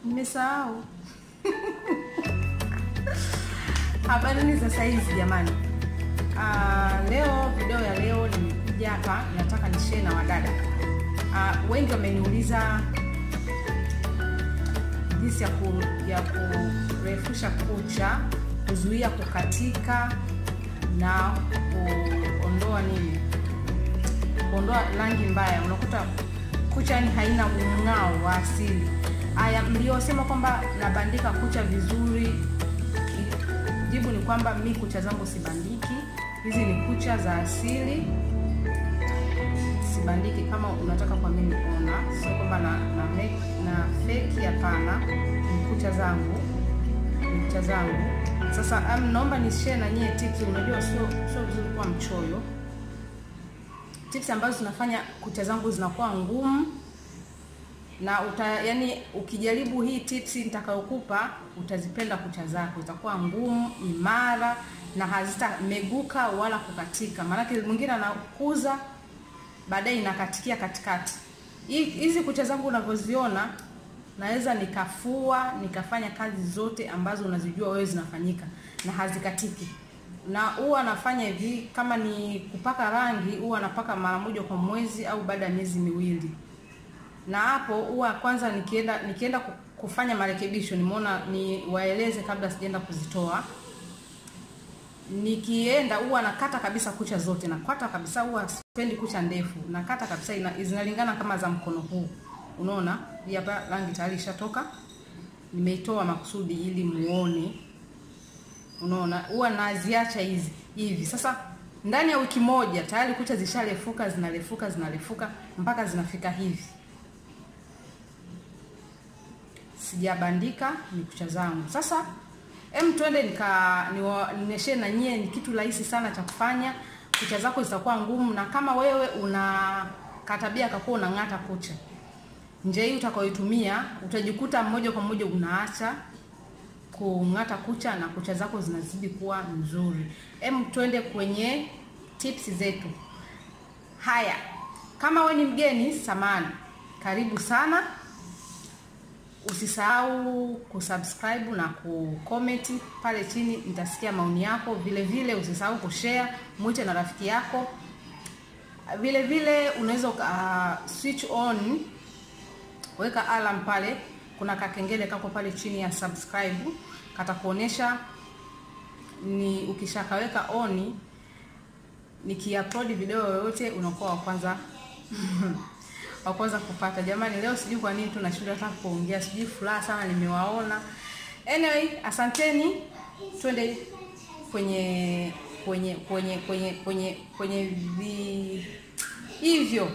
nimesahau habarini za saizi jamani uh, leo video ya leo nimekuja hapa nataka nishare na wadada uh, wengi wameniuliza jinsi ya, ku, ya kurefusha kucha kuzuia kukatika na kuondoa nini kuondoa rangi mbaya unakuta kucha yani haina mng'ao wa asili aya mliosema kwamba nabandika kucha vizuri jibu ni kwamba mi kucha zangu sibandiki hizi ni kucha za asili sibandiki kama unataka kwa mimi kuona sio kwamba na, na, make, na feki hapana ni kucha zangu ni kucha zangu sasa um, naomba nishare na nyie tips unajua sio sio vizuri kuwa mchoyo tips ambazo zinafanya kucha zangu zinakuwa ngumu na uta, yani ukijaribu hii tips nitakayokupa utazipenda kucha zako itakuwa ngumu imara na hazitameguka wala kukatika maanake mwingine anakuza baadaye inakatikia katikati hizi kucha zangu unavyoziona naweza nikafua nikafanya kazi zote ambazo unazijua wewe zinafanyika na hazikatiki na huwa nafanya hivi kama ni kupaka rangi huwa napaka mara moja kwa mwezi au baada ya miezi miwili na hapo huwa kwanza nikienda nikienda kufanya marekebisho nimeona ni waeleze kabla sijaenda kuzitoa nikienda huwa nakata kabisa kucha zote nakata kabisa huwa sipendi kucha ndefu nakata kabisa ina, zinalingana kama za mkono huu unaona hii hapa rangi tayari ishatoka nimeitoa makusudi ili muone unaona huwa naziacha hizi hivi sasa ndani ya wiki moja tayari kucha zishalefuka zinalefuka zinalefuka mpaka zinafika hivi sijabandika ni kucha zangu sasa em twende nika nionyeshe na nyie ni kitu rahisi sana cha kufanya kucha zako zitakuwa ngumu na kama wewe una katabia kakuwa unang'ata kucha njia hii utakayoitumia utajikuta moja kwa moja unaacha kung'ata kucha na kucha zako zinazidi kuwa nzuri em twende kwenye tips zetu haya kama we ni mgeni samani karibu sana usisahau kusubscribe na kucomment pale chini nitasikia maoni yako vile vile usisahau kushare mwite na rafiki yako vile vile unaweza uh, switch on weka alarm pale kuna kakengele kako pale chini ya subscribe katakuonesha ni ukishakaweka oni nikiupload video yoyote unakuwa wa kwanza wa kwanza kupata jamani leo sijui kwa nini tunashinda hata kuongea sijui furaha sana nimewaona anyway asanteni twende kwenye kwenye kwenye kwenye kwenye kwenye vi hivyo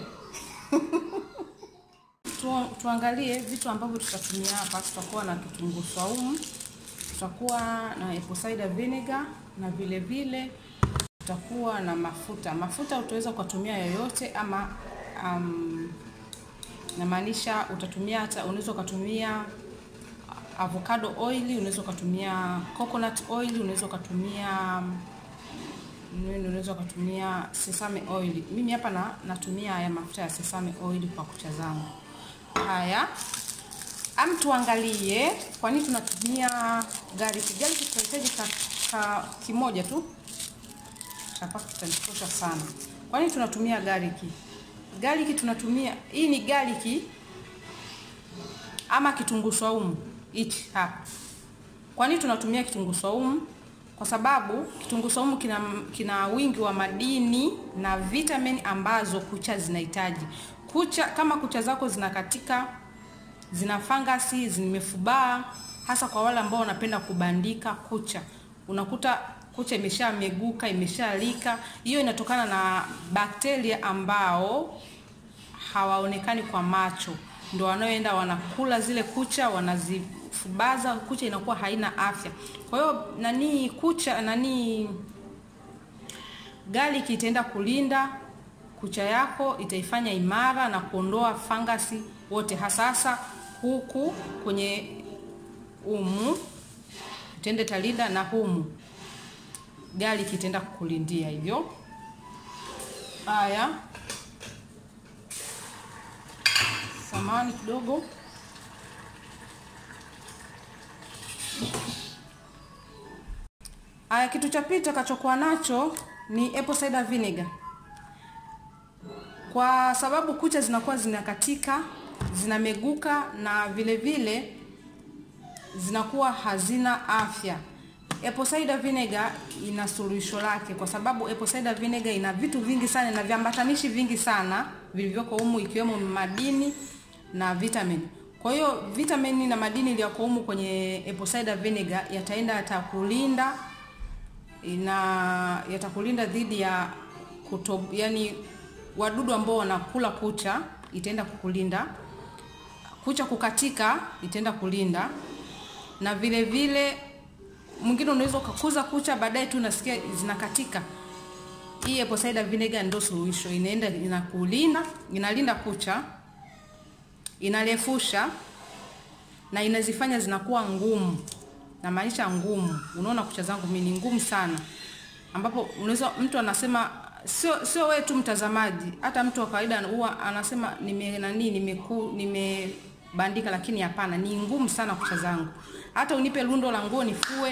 tu, tuangalie vitu ambavyo tutatumia hapa tutakuwa na kitunguu saumu tutakuwa na apple cider vinegar na vile vile tutakuwa na mafuta mafuta utaweza ukatumia yoyote ama um, namaanisha utatumia hata unaweza ukatumia avocado oil unaweza ukatumia coconut oil unaweza ukatumia nini unaweza ukatumia sesame oil mimi hapa na, natumia haya mafuta ya sesame oil kwa kucha zangu haya am tuangalie kwa nini tunatumia garlic garlic tutahitaji ka, ka kimoja tu chapa kitanitosha sana kwa nini tunatumia garlic garlic tunatumia hii ni garlic ama kitunguu saumu hichi hapa kwa nini tunatumia kitunguu saumu kwa sababu kitunguu saumu kina, kina wingi wa madini na vitamin ambazo kucha zinahitaji kucha kama kucha zako zinakatika zina fangasi zimefubaa hasa kwa wale ambao wanapenda kubandika kucha unakuta kucha imeshameguka imeshalika hiyo inatokana na bakteria ambao hawaonekani kwa macho ndo wanaoenda wanakula zile kucha wanazifubaza kucha inakuwa haina afya kwa hiyo nani kucha nani garlic itaenda kulinda kucha yako itaifanya imara na kuondoa fangasi wote hasasa huku kwenye umu itaenda talinda na humu garlic itaenda kukulindia hivyo haya samani kidogo Aya, kitu cha pili tutakachokuwa nacho ni apple cider vinegar. Kwa sababu kucha zinakuwa zinakatika, zinameguka na vile vile zinakuwa hazina afya. Apple cider vinegar ina suluhisho lake, kwa sababu apple cider vinegar ina vitu vingi sana na viambatanishi vingi sana vilivyoko humu, ikiwemo madini na vitamini. Kwa hiyo vitamini na madini iliyoko humu kwenye apple cider vinegar yataenda yatakulinda ina yatakulinda dhidi ya kuto, yani wadudu ambao wanakula kucha, itaenda kukulinda kucha kukatika, itaenda kulinda na vile vile mwingine unaweza ukakuza kucha baadaye tu unasikia zinakatika. Hii apple cider vinegar ndio suluhisho, inaenda inakulinda, inalinda kucha, inarefusha na inazifanya zinakuwa ngumu, na maanisha ngumu. Unaona kucha zangu mimi ni ngumu sana, ambapo unaweza mtu anasema sio sio wewe tu mtazamaji, hata mtu wa kawaida huwa anasema nime nani nimeku nimebandika, lakini hapana, ni ngumu sana kucha zangu. Hata unipe lundo la nguo nifue,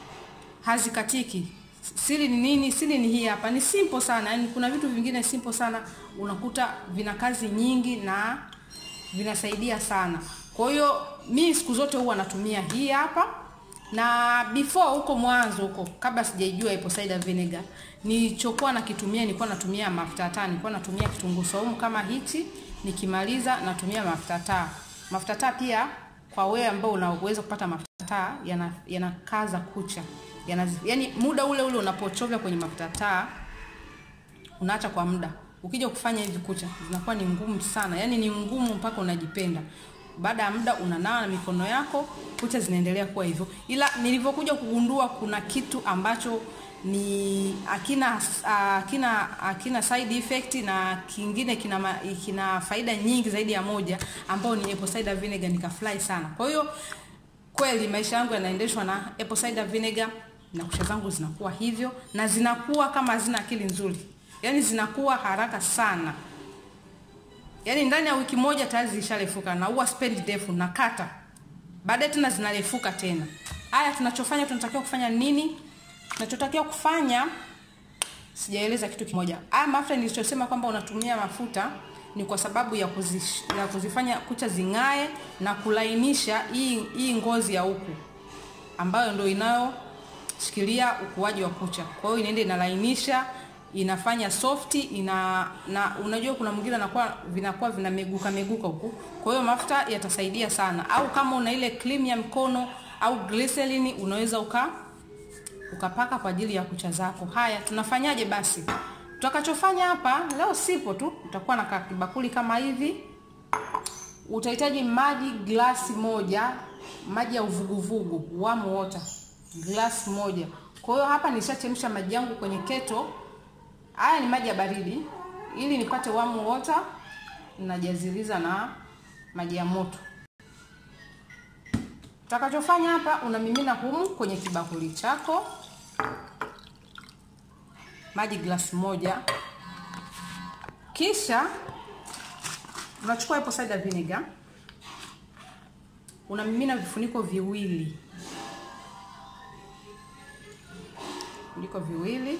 hazikatiki. Siri ni nini? Siri ni hii hapa, ni simple sana. Yani kuna vitu vingine simple sana unakuta vina kazi nyingi na vinasaidia sana. Kwa hiyo mi siku zote huwa natumia hii hapa na before huko mwanzo huko kabla sijaijua apple cider vinegar nilichokuwa nakitumia nilikuwa natumia mafuta taa nilikuwa natumia kitunguu saumu kama hichi nikimaliza natumia mafuta taa mafuta taa pia kwa wewe ambao unaweza kupata mafuta taa yana yanakaza kucha yana yani muda ule ule unapochovya kwenye mafuta taa unaacha kwa muda ukija kufanya hivi kucha zinakuwa ni ngumu sana yani ni ngumu mpaka unajipenda baada ya muda unanawa na mikono yako, kucha zinaendelea kuwa hivyo. Ila nilivyokuja kugundua kuna kitu ambacho ni akina akina akina side effect na kingine kina ma, kina faida nyingi zaidi ya moja ambao ni apple cider vinegar, nikafurahi sana. Kwa hiyo kweli maisha yangu yanaendeshwa na apple cider vinegar na kucha zangu zinakuwa hivyo na zinakuwa kama hazina akili nzuri, yaani zinakuwa haraka sana yaani ndani ya wiki moja tayari zilisharefuka na huwa spendi ndefu nakata baadaye tena zinarefuka tena haya tunachofanya tunatakiwa kufanya nini tunachotakiwa kufanya sijaeleza kitu kimoja haya mafuta nilichosema kwamba unatumia mafuta ni kwa sababu ya, kuzish, ya kuzifanya kucha zing'ae na kulainisha hii hii ngozi ya huku ambayo ndio inayoshikilia ukuaji wa kucha kwa hiyo inaenda inalainisha inafanya softi ina na unajua kuna mwingine anakuwa vinakuwa vinameguka meguka huku kwa hiyo mafuta yatasaidia sana au kama una ile cream ya mkono au glycerin unaweza uka ukapaka kwa ajili ya kucha zako haya tunafanyaje basi tutakachofanya hapa leo sipo tu utakuwa na kakibakuli kama hivi utahitaji maji glasi moja maji ya uvuguvugu warm water glasi moja kwa hiyo hapa nishachemsha maji yangu kwenye keto haya ni maji ya baridi ili nipate warm water najaziliza na maji ya moto utakachofanya hapa unamimina humu kwenye kibakuli chako maji glasi moja kisha unachukua apple cider vinegar unamimina vifuniko viwili vifuniko viwili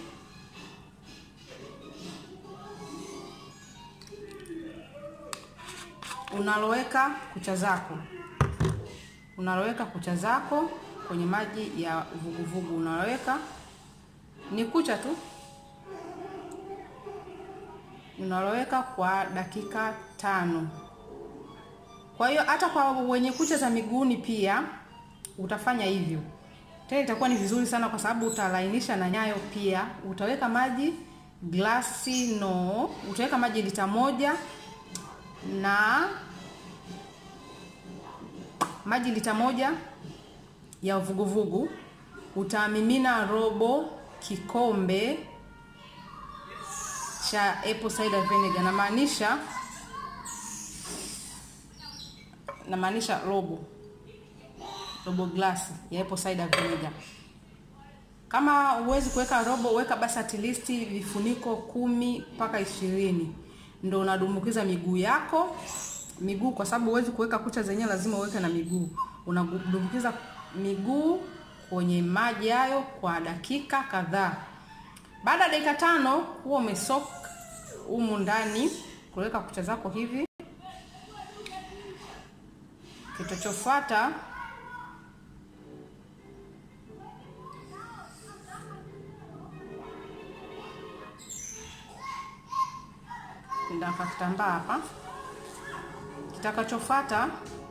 unaloweka kucha zako unaloweka kucha zako kwenye maji ya vuguvugu unaloweka ni kucha tu unaloweka kwa dakika tano kwa hiyo hata kwa wenye kucha za miguuni pia utafanya hivyo tena itakuwa ni vizuri sana kwa sababu utalainisha na nyayo pia utaweka maji glasi no utaweka maji lita moja na maji lita moja ya vuguvugu utamimina robo kikombe cha apple cider vinegar namaanisha namaanisha robo robo glasi ya apple cider vinegar kama huwezi kuweka robo weka basi at least vifuniko kumi mpaka ishirini ndo unadumbukiza miguu yako miguu kwa sababu huwezi kuweka kucha zenyewe lazima uweke na miguu unadumbukiza miguu kwenye maji hayo kwa dakika kadhaa. Baada ya dakika tano huwa umesok humu ndani, kuweka kucha zako hivi. Kitachofuata ndaka kitambaa hapa. Kitakachofuata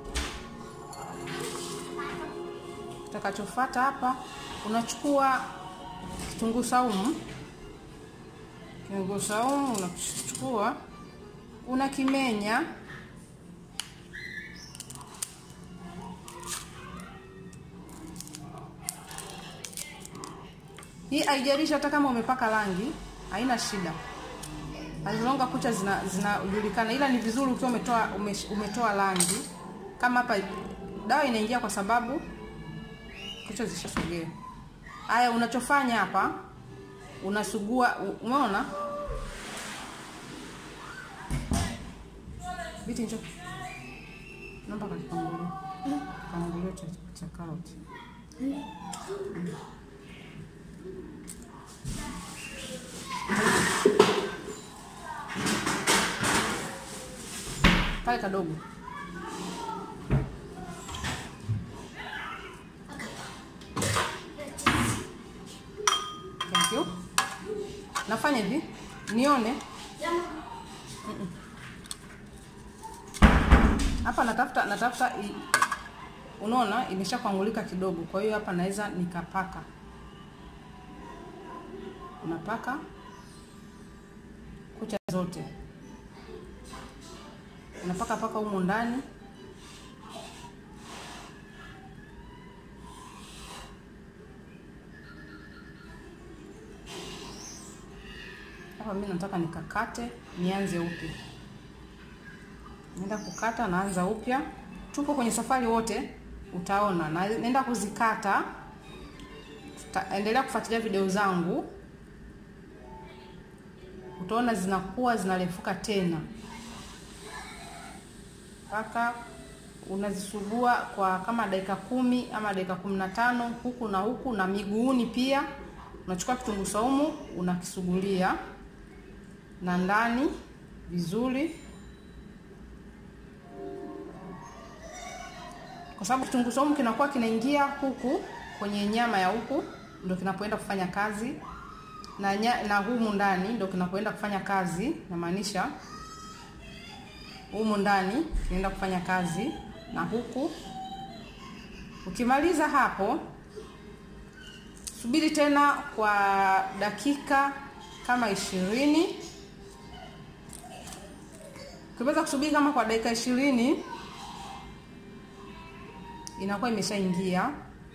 kitakachofuata hapa, unachukua kitunguu saumu. Kitunguu saumu unachukua unakimenya, hii haijalishi hata kama umepaka rangi, haina shida azilonga kucha zinajulikana, zina ila ni vizuri ukiwa umetoa umetoa rangi. Kama hapa dawa inaingia kwa sababu kucha zishasogea. Haya, unachofanya hapa unasugua, umeona biti njo naomba kakipangulio kipangulio cha, cha karoti mm. pale kadogo thank you. Nafanya hivi nione hapa mm -mm. Natafuta natafuta i... Unaona imesha kuangulika kidogo, kwa hiyo hapa naweza nikapaka, unapaka kucha zote unapaka paka humu ndani hapa. Mimi nataka nikakate, nianze upya. Naenda kukata, naanza upya. Tupo kwenye safari wote, utaona na naenda kuzikata. Tutaendelea kufuatilia video zangu, utaona zinakuwa zinarefuka tena mpaka unazisugua kwa kama dakika kumi ama dakika kumi na tano huku na huku na miguuni pia. Unachukua kitunguu saumu unakisugulia na ndani vizuri, kwa sababu kitunguu saumu kinakuwa kinaingia huku kwenye nyama ya huku, ndio kinapoenda kufanya kazi na, nya, na humu ndani ndio kinapoenda kufanya kazi, namaanisha humu ndani kinaenda kufanya kazi na huku. Ukimaliza hapo, subiri tena kwa dakika kama ishirini. Ukiweza kusubiri kama kwa dakika ishirini, inakuwa imeshaingia.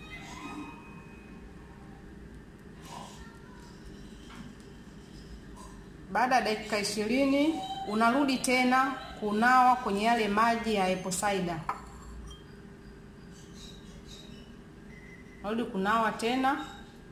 Baada ya dakika ishirini unarudi tena kunawa kwenye yale maji ya apple cider. Unarudi kunawa tena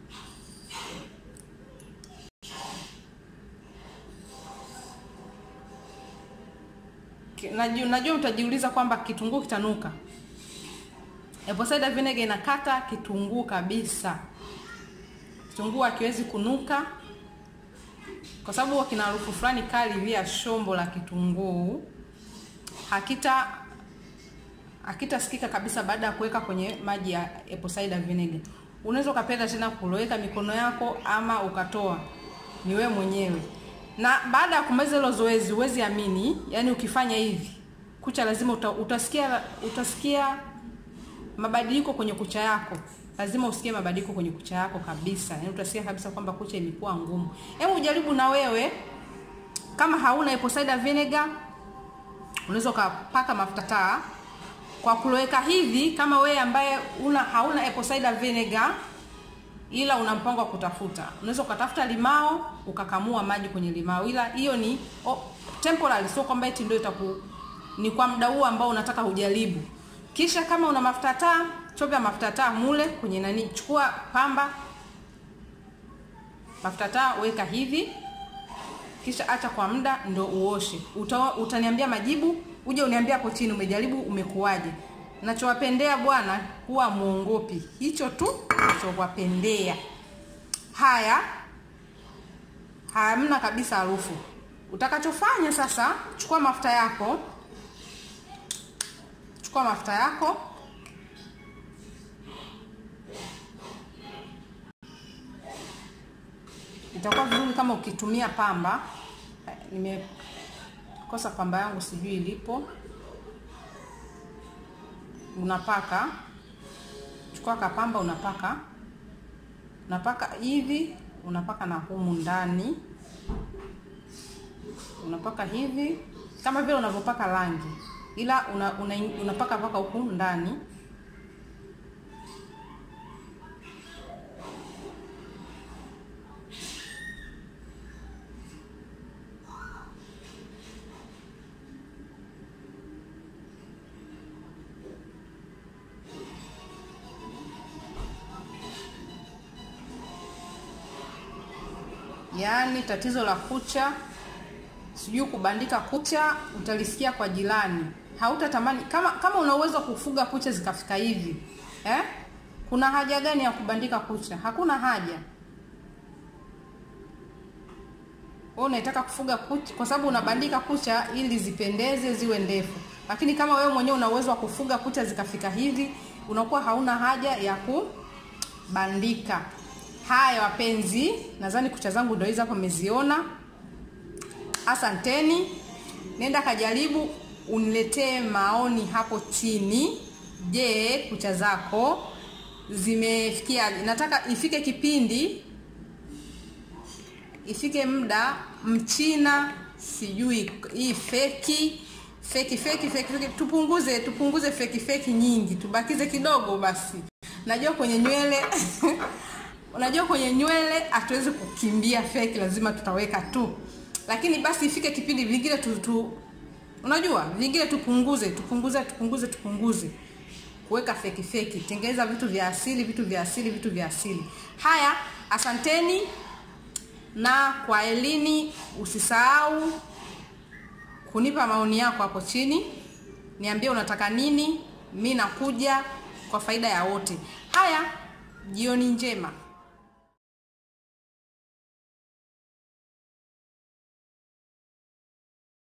Najua, najua utajiuliza kwamba kitunguu kitanuka. Apple cider vinegar inakata kitunguu kabisa. Kitunguu hakiwezi kunuka kwa sababu huwa kina harufu fulani kali hivi ya shombo la kitunguu. Hakita hakitasikika kabisa baada ya kuweka kwenye maji ya apple cider vinegar. Unaweza ukapenda tena kuloweka mikono yako ama ukatoa, ni wewe mwenyewe. Na baada ya kumaliza hilo zoezi, huwezi amini, yani ukifanya hivi kucha lazima uta, utasikia utasikia mabadiliko kwenye kucha yako lazima usikie mabadiliko kwenye kucha yako kabisa. Yaani utasikia kabisa kwamba kucha imekuwa ngumu. Hebu ujaribu na wewe, kama hauna apple cider vinegar, unaweza ukapaka mafuta taa kwa kuloweka hivi. Kama wewe ambaye una hauna apple cider vinegar, ila una mpango wa kutafuta, unaweza ukatafuta limao ukakamua maji kwenye limao, ila hiyo ni oh, temporary, sio kwamba eti ndio itaku ni kwa muda huo ambao unataka ujaribu. Kisha kama una mafuta taa chovya mafuta taa mule kwenye nani, chukua pamba, mafuta taa weka hivi, kisha acha kwa muda ndo uoshe. Uta, utaniambia majibu, uje uniambia hapo chini umejaribu umekuwaje. nachowapendea bwana, huwa muongopi. Hicho tu nachowapendea. Haya, hamna kabisa harufu. Utakachofanya sasa, chukua mafuta yako, chukua mafuta yako itakuwa vizuri kama ukitumia pamba. Nimekosa pamba yangu, sijui ilipo. Unapaka, chukua kapamba, unapaka unapaka hivi, unapaka na humu ndani, unapaka hivi kama vile unavyopaka rangi, ila una, una, unapaka paka huku ndani Yaani tatizo la kucha, sijui kubandika kucha, utalisikia kwa jirani. Hautatamani kama kama una uwezo wa kufuga kucha zikafika hivi eh? Kuna haja gani ya kubandika kucha? Hakuna haja. Wewe unataka kufuga kucha kwa sababu unabandika kucha ili zipendeze ziwe ndefu, lakini kama wewe mwenyewe una uwezo wa kufuga kucha zikafika hivi, unakuwa hauna haja ya kubandika. Haya wapenzi, nadhani kucha zangu ndio hizo hapo mmeziona. Asanteni, nenda kajaribu, uniletee maoni hapo chini. Je, kucha zako zimefikia? Nataka ifike kipindi, ifike muda mchina, sijui hii feki feki feki feki feki, tupunguze tupunguze feki feki nyingi, tubakize kidogo basi. Najua kwenye nywele unajua kwenye nywele hatuwezi kukimbia feki, lazima tutaweka tu, lakini basi ifike kipindi vingine tu, tu unajua vingine tupunguze tupunguze tupunguze tupunguze kuweka feki feki, tengeneza vitu vya asili vitu vya asili vitu vya asili. Haya, asanteni na kwa elini, usisahau kunipa maoni yako hapo chini, niambie unataka nini, mi nakuja kwa faida ya wote. Haya, jioni njema.